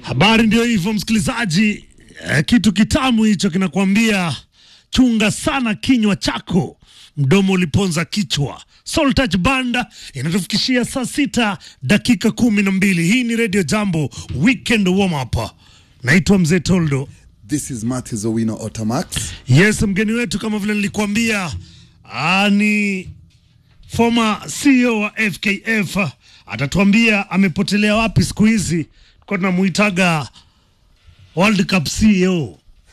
Habari ndio hivyo, msikilizaji. Eh, kitu kitamu hicho kinakwambia chunga sana kinywa chako, mdomo uliponza kichwa. Soul Touch Banda inatufikishia saa sita dakika kumi na mbili. Hii ni Radio Jambo Weekend Warm Up. Naitwa Mzee Toldo. This is Matthew Owino Otamax. Yes, mgeni wetu kama vile nilikuambia, ah, ni former CEO wa FKF atatuambia amepotelea wapi siku hizi. Kwa tunamuitaga World Cup CEO.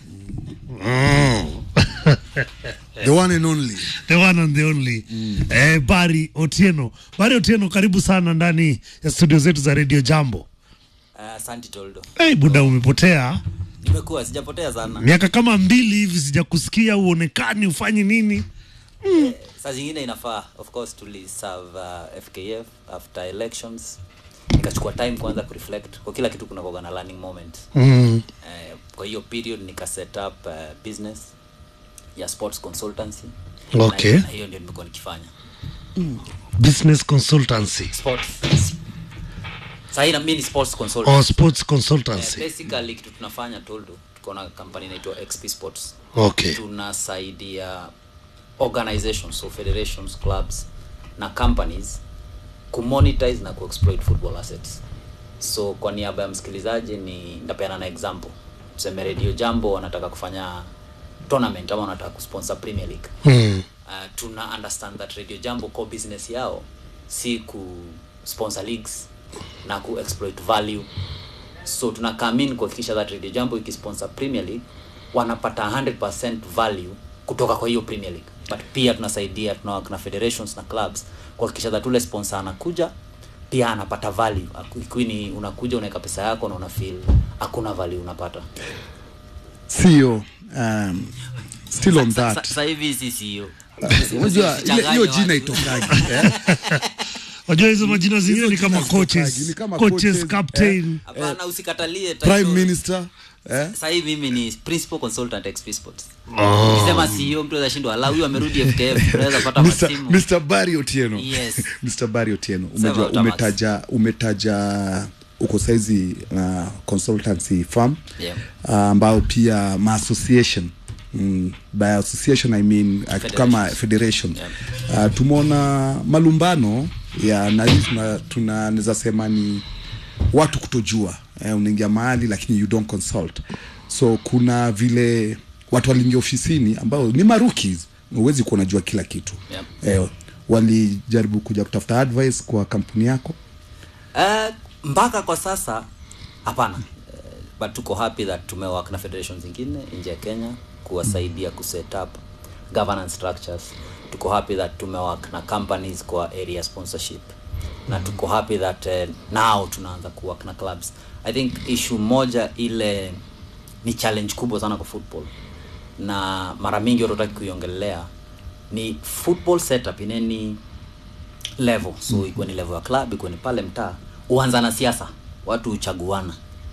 The one and only. the one and the only eh, Barry Otieno. Barry Otieno, karibu sana ndani ya studio zetu za Radio Jambo. Asante Toldo, Hey, buda, umepotea nimekuwa sijapotea sana. miaka kama mbili hivi, sijakusikia uonekani, ufanyi nini? Saa zingine inafaa, of course tuliserve uh, FKF after elections, nikachukua time kwanza kureflect kwa kila kitu, kuna kuwaga na learning moment Mm. eh, kwa hiyo period nika set up uh, business ya sports consultancy Okay. na, na hiyo ndio nimekuwa nikifanya Business consultancy sports. Sahii na mimi ni sports consultant or sports eh, consultancy. basically kitu tunafanya Toldo, tuko na company inaitwa XP Sports Okay. tunasaidia organizations so federations clubs na companies kumonetize na kuexploit football assets so kwa niaba ya msikilizaji ni ndapeana na example tuseme radio jambo wanataka kufanya tournament ama wanataka kusponsor premier league Mm. uh, tuna understand that radio jambo core business yao si ku sponsor leagues na ku exploit value so tuna come in kuhakikisha that radio jambo ikisponsor premier league wanapata 100% value kutoka kwa hiyo premier league but pia tunasaidia tunawak na federations na clubs kuhakikisha that ule sponsor anakuja pia anapata value Aku- ikiwa ni unakuja unaweka pesa yako na una feel hakuna value unapata CEO. Um, still on Sa- sa- that. sasa hivi si CEO Unajua ile- hiyo jina Usichanganye itokaji. eh? Wajua hizo majina zingine Hizo ni kama jina zitokaji, coaches, ni kama coaches, coaches, captain. hapana usikatalie Prime title. Minister. Eh? sasa hivi mimi ni principal consultant XP Sports. Ukisema CEO mtu anaweza shindwa ala huyu amerudi FKF unaweza pata Mr. masimu. Mr. Barry Otieno. Yes. Mr. Barry Otieno. Sema Umejua Otamax. umetaja umetaja uko saizi uh, consultancy firm Yeah. uh, ambao pia ma association Mm, by association I mean uh, kitu kama federation uh, tumeona malumbano ya na hii tuna- tunaweza sema ni watu kutojua eh, unaingia mahali lakini you don't consult so kuna vile watu waliingia ofisini ambao ni marukis huwezi kuwa unajua kila kitu Yeah. eh, walijaribu kuja kutafuta advice kwa kampuni yako Uh, mpaka kwa sasa hapana uh, but tuko happy that tumewak na federations zingine nje ya Kenya kuwasaidia kuset up governance structures tuko happy that tumewak na companies kwa area sponsorship na tuko happy that uh, now tunaanza kuwork na clubs i think issue moja ile ni challenge kubwa sana kwa football na mara mingi watu wataki kuiongelea ni football setup in any level so mm. ikuwe ni level ya club ikuwe ni pale mtaa huanza na siasa watu huchaguana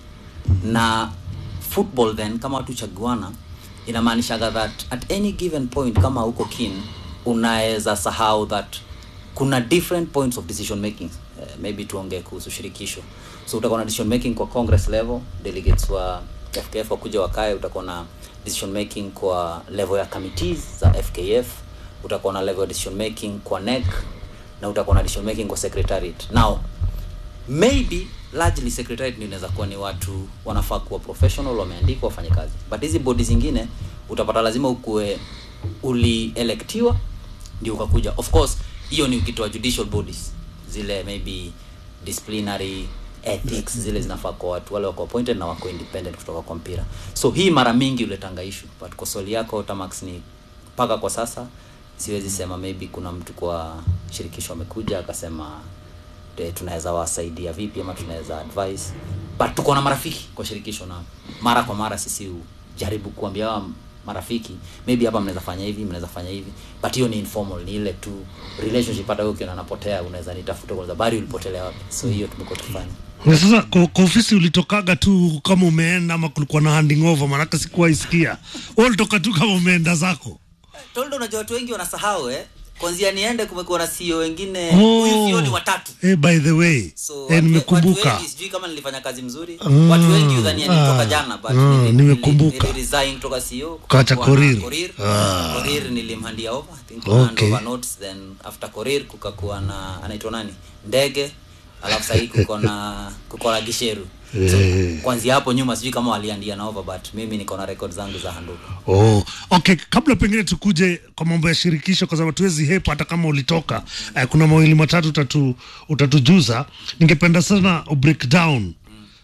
na football then kama watu huchaguana inamaanishaga that at any given point kama huko keen unaweza sahau that kuna different points of decision making uh, maybe tuongee kuhusu shirikisho so utakuwa na decision making kwa congress level delegates wa fkf wakuja wakae utakuwa na decision making kwa level ya committees za fkf utakuwa na level ya decision making kwa nec na utakuwa na decision making kwa secretariat now maybe largely secretariat ndio inaweza kuwa ni watu wanafaa kuwa professional wameandikwa wafanye kazi but hizi bodi zingine utapata lazima ukuwe ulielektiwa ndio ukakuja of course hiyo ni ukitoa judicial bodies zile maybe disciplinary ethics zile zinafaa kwa watu wale wako appointed na wako independent kutoka kwa mpira so hii mara mingi uletanga issue but kwa swali yako Tamax ni mpaka kwa sasa siwezi sema maybe kuna mtu kwa shirikisho amekuja akasema eh, tunaweza wasaidia vipi ama tunaweza advice but tuko na marafiki kwa shirikisho na mara kwa mara sisi jaribu kuambia hawa marafiki maybe hapa mnaweza fanya hivi mnaweza fanya hivi but hiyo ni informal ni ile tu relationship hata wewe ukiona napotea unaweza nitafuta kwanza bari ulipotelea wapi so hiyo tumekuwa tukifanya Na sasa kwa, kwa ofisi ulitokaga tu kama umeenda ama kulikuwa na handing over? Maanake sikuwaisikia wewe ulitoka tu kama umeenda zako. Toldo, unajua watu wengi wanasahau eh? kwanzia niende kumekuwa na CEO wengine Oh. huyu CEO ni watatu Eh, by the way so eh, watu- watu nimekumbuka wengi sijui kama nilifanya kazi mzuri Ah, watu wengi udhania nilitoka ah, jana but ah, nili- nimekumbuka. nili- niliresign kutoka CEO Ukawacha kukakuwa na Korir. Korir Ah. Korir nilimhandia over I think Okay. okay. over notes then after Korir kukakuwa na anaitwa nani ndege alafu sahii kuko na kuko na Gisheru so, Eh. kwanzia hapo nyuma sijui kama waliandia na over but mimi niko na record zangu za handuku Oh, okay, kabla pengine tukuje kwa mambo ya shirikisho, kwa sababu tuwezi hepa hata kama ulitoka eh, kuna mawili matatu utatu, utatujuza. Ningependa sana ubreak down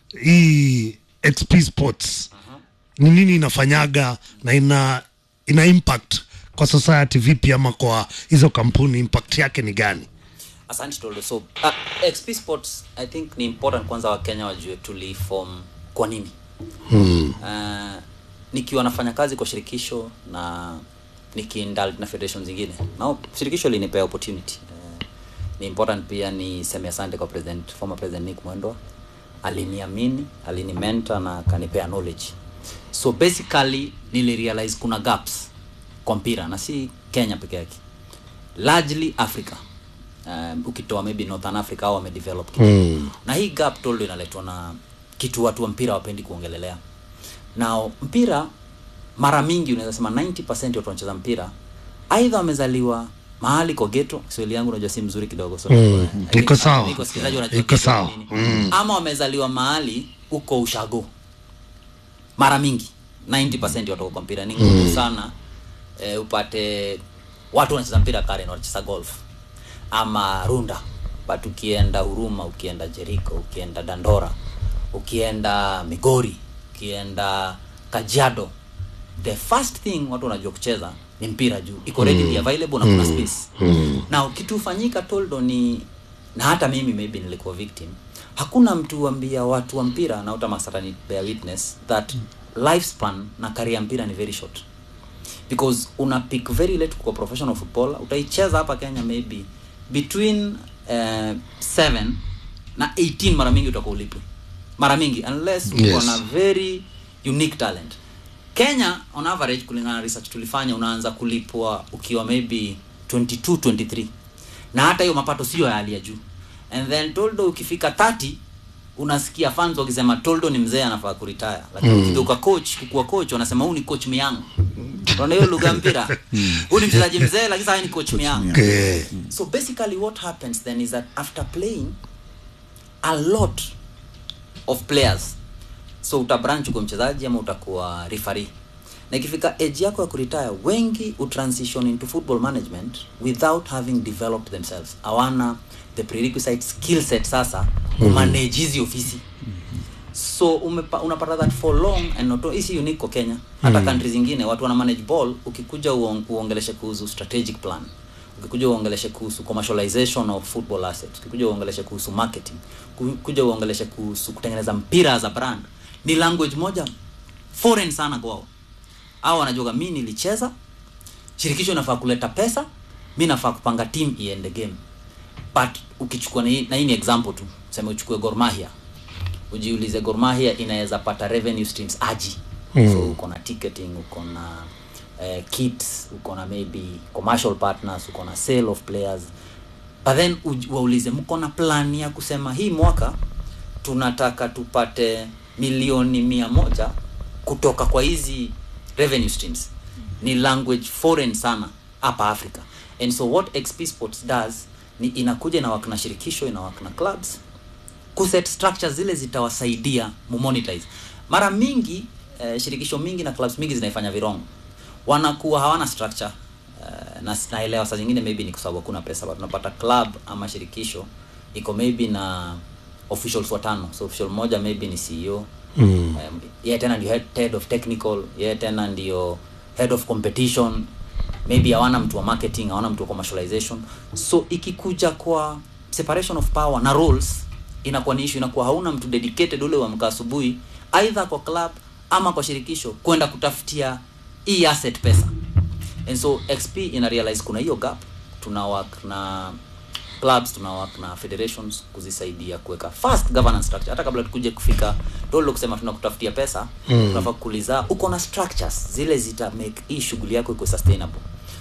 hii XP Sports ni nini inafanyaga na ina ina impact kwa society vipi, ama kwa hizo kampuni impact yake ni gani? asante toldo so uh, xp sports i think ni important kwanza wakenya wajue tuliform kwa nini Hmm. uh, nikiwa nafanya kazi kwa shirikisho na nikiindulge na federation zingine na shirikisho linipea opportunity uh, ni important pia ni seme asante kwa president former president nick mwendwa aliniamini alinimenta na akanipea knowledge so basically nilirealize kuna gaps kwa mpira na si kenya peke yake largely africa um, ukitoa maybe northern africa au wamedevelop kidogo Mm. na hii gap toldo inaletwa na kitu watu wa mpira wapendi kuongelelea na mpira mara mingi unaweza sema 90% watu wanacheza mpira aidha wamezaliwa mahali kwa geto kiswahili yangu unajua si mzuri kidogo so Mm, I think- iko sawa. I think wasikilizaji wanajua Iko ghetto sawa. ni nini. ama wamezaliwa mahali huko ushago mara mingi 90% watu wako kwa mpira ni ngumu sana eh, upate watu wanacheza mpira Karen wanacheza golf ama runda but ukienda Huruma ukienda Jericho ukienda Dandora ukienda Migori ukienda Kajiado the first thing watu wanajua kucheza ni mpira juu iko readily available na kuna space na kitu hufanyika toldo ni na hata mimi maybe nilikuwa victim hakuna mtu ambia watu wa mpira na utamasata ni bear witness that lifespan na career ya mpira ni very short because una pick very late kwa professional footballer utaicheza hapa Kenya maybe between uh, 7 na 18 mara mingi utakuwa ulipwe mara mingi unless uko Yes. na very unique talent Kenya on average kulingana na research tulifanya unaanza kulipwa ukiwa maybe 22 23 na hata hiyo mapato sio ya hali ya juu and then toldo ukifika 30 unasikia fans wakisema toldo ni mzee anafaa kuretire lakini mm. ukigeuka coach kukuwa coach wanasema huu ni coach miyangu unaona hiyo lugha ya mpira huu ni mchezaji mzee lakini sasa ni coach miyangu Okay. so basically what happens then is that after playing a lot of players so utabranch uko mchezaji ama utakuwa referee na ikifika age yako ya kuretire wengi utransition into football management without having developed themselves hawana the prerequisite skill set sasa kumanage hizi ofisi so umepa, unapata that for long and not hii si unique kwa Kenya hata countries zingine watu wana manage ball ukikuja uong, uongeleshe kuhusu strategic plan ukikuja uongeleshe kuhusu commercialization of football assets ukikuja uongeleshe kuhusu marketing ukikuja uongeleshe kuhusu kutengeneza mpira as a brand ni language moja foreign sana kwao au wanajua mi nilicheza shirikisho inafaa kuleta pesa mi nafaa kupanga team iende game but ukichukua na hii na hii ni example tu sema uchukue Gor Mahia ujiulize Gor Mahia inaweza pata revenue streams aji mm. so uko na ticketing uko na uh, kits uko na maybe commercial partners uko na sale of players but then uj- waulize mko na plan ya kusema hii mwaka tunataka tupate milioni mia moja kutoka kwa hizi revenue streams ni language foreign sana hapa africa and so what xp sports does ni inakuja na wakna shirikisho ina wakna clubs kuset structures zile zitawasaidia mumonetize mara mingi eh, shirikisho mingi na clubs mingi zinaifanya virongo wanakuwa hawana structure eh, na naelewa saa zingine maybe ni kwa sababu hakuna pesa but unapata club ama shirikisho iko maybe na officials watano so official moja maybe ni CEO Mm. um, yeye tena ndio head, head of technical yeye tena ndio head of competition maybe hawana mtu wa marketing hawana mtu wa commercialization so ikikuja kwa separation of power na roles inakuwa ni issue inakuwa hauna mtu dedicated ule wa mka asubuhi either kwa club ama kwa shirikisho kwenda kutafutia hii asset pesa and so xp ina realize kuna hiyo gap tuna work na clubs tuna work na federations kuzisaidia kuweka fast governance structure hata kabla tukuje kufika tolo kusema tunakutafutia pesa mm. tunafaa kuuliza uko na structures zile zita make hii shughuli yako iko sustainable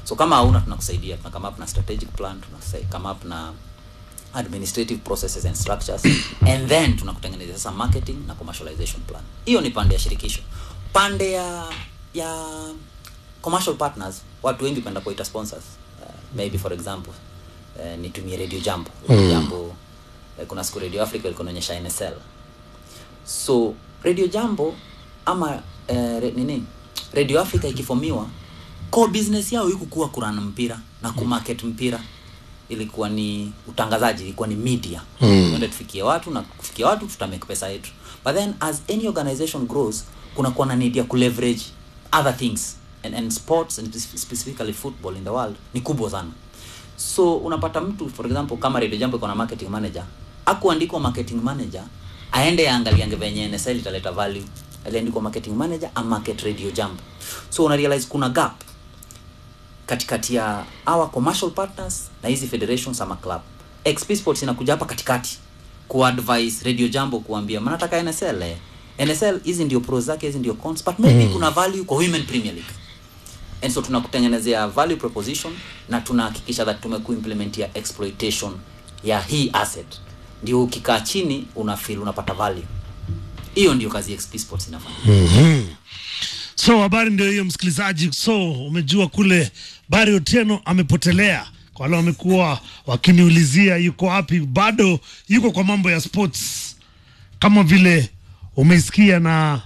so kama hauna tunakusaidia tuna come up na strategic plan tuna come up na administrative processes and structures and then tunakutengenezea sasa marketing na commercialization plan hiyo ni pande ya shirikisho pande ya ya commercial partners watu wengi penda kuita sponsors uh, maybe for example uh, nitumie radio jambo radio jambo uh, kuna siku radio africa ilikuwa inaonyesha nsl so radio jambo ama uh, re, nini radio africa ikifomiwa core business yao ikukuwa kurana mpira na kumarket mpira ilikuwa ni utangazaji ilikuwa ni media mm. tufikie watu na kufikia watu tutamake pesa yetu but then as any organization grows kunakuwa na need ya kuleverage other things and, and sports and specifically football in the world ni kubwa sana so unapata mtu for example kama radio jambo iko na marketing manager akuandikwa marketing manager aende aangaliange venye nsl italeta value aliandikwa marketing manager a market radio jambo so una realize kuna gap katikati ya our commercial partners na hizi federations ama club xp sports inakuja hapa katikati kuadvise radio jambo kuambia mnataka nsl eh? nsl hizi ndio pros zake hizi ndio cons but maybe mm. kuna value kwa women premier league and so tunakutengenezea value proposition na tunahakikisha that tumekuimplementia exploitation ya hii asset ndio ukikaa chini una feel unapata value hiyo ndio kazi XP Sports inafanya so habari ndio hiyo msikilizaji so umejua kule bari otieno amepotelea kwa wale wamekuwa wakiniulizia yuko wapi bado yuko kwa mambo ya sports kama vile umeisikia na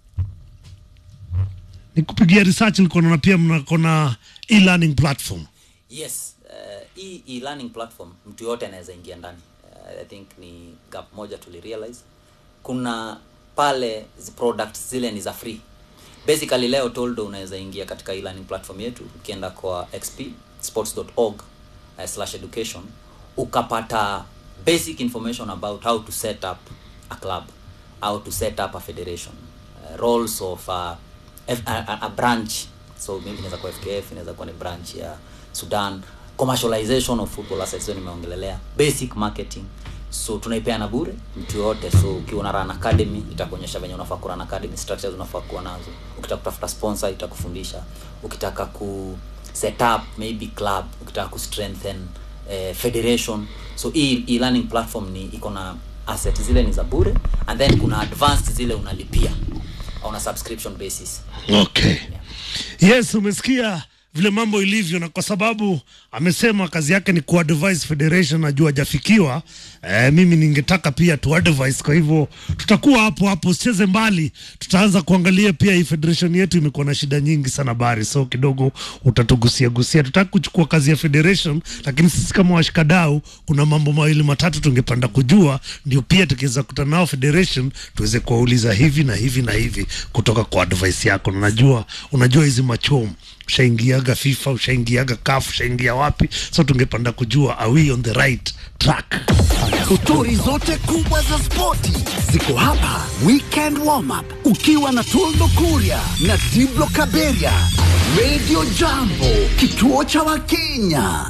nikupigia research nilikuwa naona pia mnako na e-learning platform yes uh, hii e-learning platform mtu yote anaweza ingia ndani uh, i think ni gap moja tulirealize kuna pale zi products zile ni za free basically leo toldo unaweza ingia katika e-learning platform yetu ukienda kwa xpsports.org uh, slash education ukapata basic information about how to set up a club how to set up a federation uh, roles of a, a, a, a branch so maybe inaweza kuwa fkf inaweza kuwa ni branch ya sudan commercialization of football assets hiyo nimeongelelea basic marketing so tunaipeana bure mtu yoyote so ukiwa na run academy itakuonyesha venye unafaa kurun academy structures unafaa kuwa nazo ukitaka kutafuta sponsor itakufundisha ukitaka ku set up maybe club ukitaka ku strengthen eh, federation so hii e-learning platform ni iko na asset zile ni za bure and then kuna advanced zile unalipia on a subscription basis okay yes umesikia vile mambo ilivyo na kwa sababu amesema kazi yake ni kuadvise federation najua hajafikiwa eh, mimi ningetaka pia tuadvise kwa hivyo tutakuwa hapo hapo usicheze mbali tutaanza kuangalia pia hii federation yetu imekuwa na shida nyingi sana bari so kidogo utatugusia gusia tutaki kuchukua kazi ya federation lakini sisi kama washikadau kuna mambo mawili matatu tungepanda kujua ndio pia tukiweza kutana nao federation tuweze kuwauliza hivi na hivi na hivi kutoka kwa advice yako na najua unajua hizi machomu ushaingiaga fifa ushaingiaga kaf ushaingia wapi so tungepanda kujua are we on the right track Stori zote kubwa za spoti ziko hapa. Weekend warm up ukiwa na Toldo Kuria na Diblo Kaberia, Radio Jambo, kituo cha Wakenya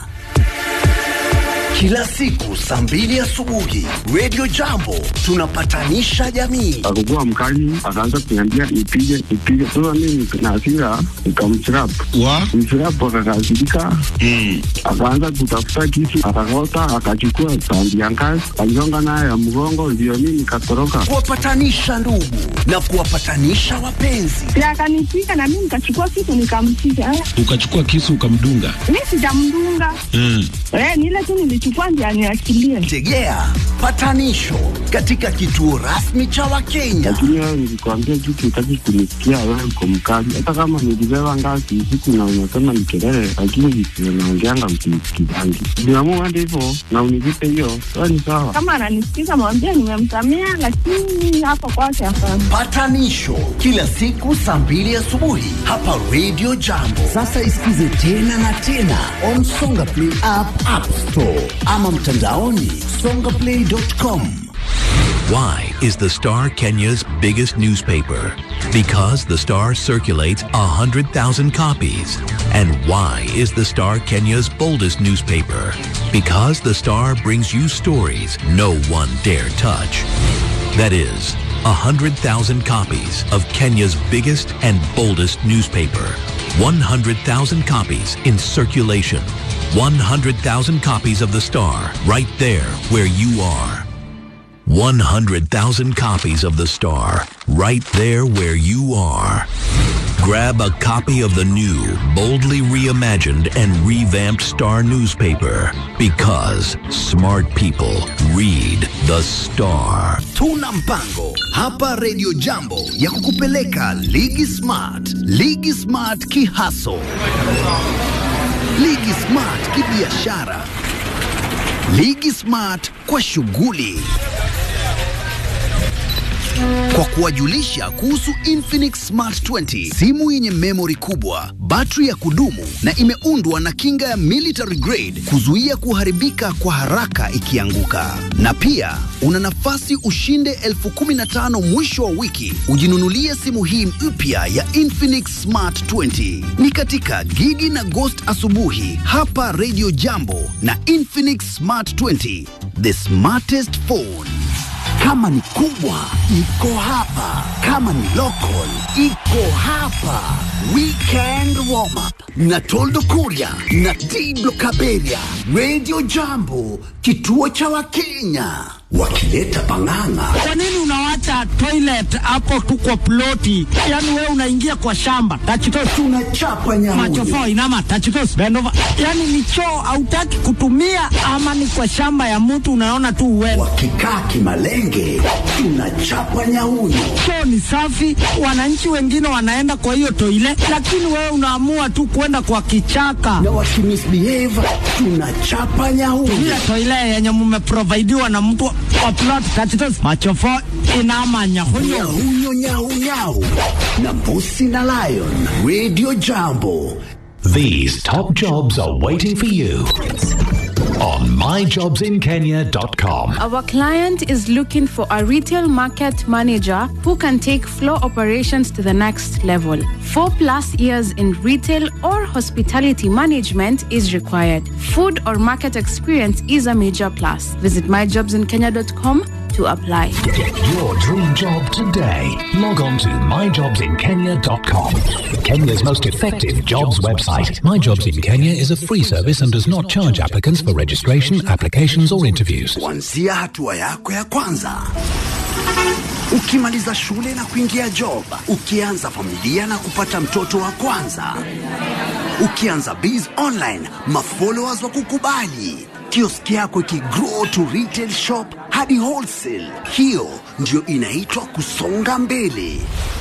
kila siku saa mbili asubuhi. Radio Jambo tunapatanisha jamii. akakuwa mkali, akaanza kuniambia nipige nipige. Sasa mimi na hasira nikamchirap wa mchirap, akakasirika akaanza kutafuta kisu, akakota, akachukua tandi ya ngazi, aligonga nayo ya mgongo, ndio mimi nikatoroka. Kuwapatanisha ndugu na kuwapatanisha wapenzi. na akanipiga na mimi nikachukua kitu nikampiga. Eh, ukachukua kisu ukamdunga Mi sijamdunga mm. eh, ni ile tu nilichukua ndio aniachilie. Tegea patanisho katika kituo rasmi cha Wakenya. Lakini wewe nilikwambia kitu, utaki kunisikia, wewe uko mkali. Hata kama nilibeba ngazi usiku na unasema ni kelele, lakini visivyo naongeanga msinisikizangi. Niamua hadi hivyo na univipe hiyo, wewe ni sawa. Kama ananisikiza mwambie nimemsamea, lakini hapo kwake hapana. Patanisho kila siku saa mbili asubuhi hapa Radio Jambo. Sasa isikize tena na tena on Songa Play app, App Store ama mtandaoni songaplay.com. Why is the Star Kenya's biggest newspaper? Because the Star circulates 100,000 copies. And why is the Star Kenya's boldest newspaper? Because the Star brings you stories no one dare touch. That is, 100,000 copies of Kenya's biggest and boldest newspaper. 100,000 copies in circulation. 100,000 copies of The Star right there where you are. 100,000 copies of The Star right there where you are. Grab a copy of the new, boldly reimagined and revamped Star newspaper because smart people read The Star. Tuna mpango hapa Radio Jambo ya kukupeleka Ligi Smart, Ligi Smart kihaso, Ligi Smart kibiashara, Ligi Smart kwa shughuli kwa kuwajulisha kuhusu Infinix Smart 20, simu yenye memory kubwa, battery ya kudumu na imeundwa na kinga ya military grade kuzuia kuharibika kwa haraka ikianguka. Na pia una nafasi ushinde elfu kumi na tano mwisho wa wiki ujinunulie simu hii mpya ya Infinix Smart 20. Ni katika Gigi na Ghost asubuhi hapa Radio Jambo na Infinix Smart 20, the smartest phone. Kama ni kubwa iko hapa, kama ni local iko hapa. Weekend warm up na Toldo Kuria na Diblo Kaberia, Radio Jambo, kituo cha Wakenya wakileta pang'ang'a. Kwa nini unawacha toilet hapo tu kwa ploti? Yaani wewe unaingia kwa shamba tachitos, tunachapa nyamuyo machofo inama tachitos bend over. Yaani ni choo hautaki kutumia, ama ni kwa shamba ya mtu unaona tu uende. Wakikaa kimalenge, tunachapa nyauyo. Choo ni safi, wananchi wengine wanaenda kwa hiyo toile, lakini wewe unaamua tu kwenda kwa kichaka. Na wakimisbehave, tunachapa nyauyo. Ile toile yenye mmeprovidiwa na mtu wa plot tachitos, machofo inama nyahunyo Nyauyo nyau nyau na Mbusi na Lion, Radio Jambo. These top jobs are waiting for you on myjobsinkenya.com. Our client is looking for a retail market manager who can take floor operations to the next level. Four plus years in retail or hospitality management is required. Food or market experience is a major plus. Visit myjobsinkenya.com to apply. Get your dream job today. Log on to myjobsinkenya.com. Kenya's most effective jobs website. My Jobs in Kenya is a free service and does not charge applicants for registration, applications, or interviews. kuanzia hatua yako ya kwanza ukimaliza shule na kuingia job ukianza familia na kupata mtoto wa kwanza ukianza biz online mafollowers wa kukubali kioski yako ikigrow to retail shop hadi wholesale hiyo ndio inaitwa kusonga mbele